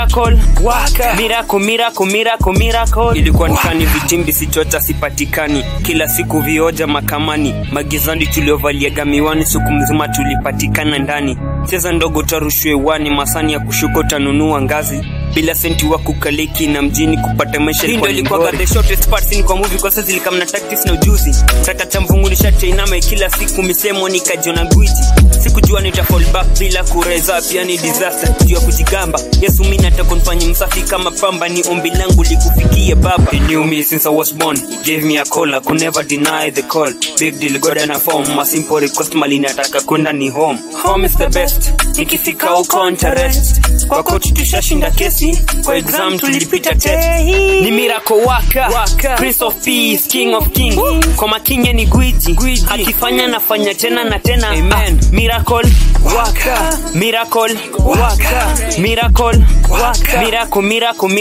Miracle, waka. Miracle, miracle, miracle, miracle. Ilikuwa nikani vitimbi sichota sipatikani, kila siku vioja makamani, magizani tuliovaliaga miwani, siku mzima tulipatikana ndani. Cheza ndogo tarushwe wani, masani ya kushuka utanunua ngazi bila senti wa kukaliki na mjini kupata maisha Hii ndio ilikuwa ilikuwa the shortest part scene kwa movie kwa sasa zilikam na tactics na ujuzi taka cha mvungu nishache inama kila siku misemo nikajiona gwiji sikujua nita fall back bila kureza pia ni disaster juu ya kujigamba Yesu mimi nataka nifanye msafi kama pamba ni ombi langu likufikie baba He knew me since I was born He gave me a call I could never deny the call big deal God and a form my simple request mali nataka kwenda ni home home is the best nikifika huko ntarest kwa coach tushashinda kesi kwa exam tulipita test ni miracle waka, waka. prince of peace king of king kwa makinye ni gwiji, gwiji. akifanya nafanya tena na tena Amen. Ah, miracle waka miracle waka miracle waka miracle miracle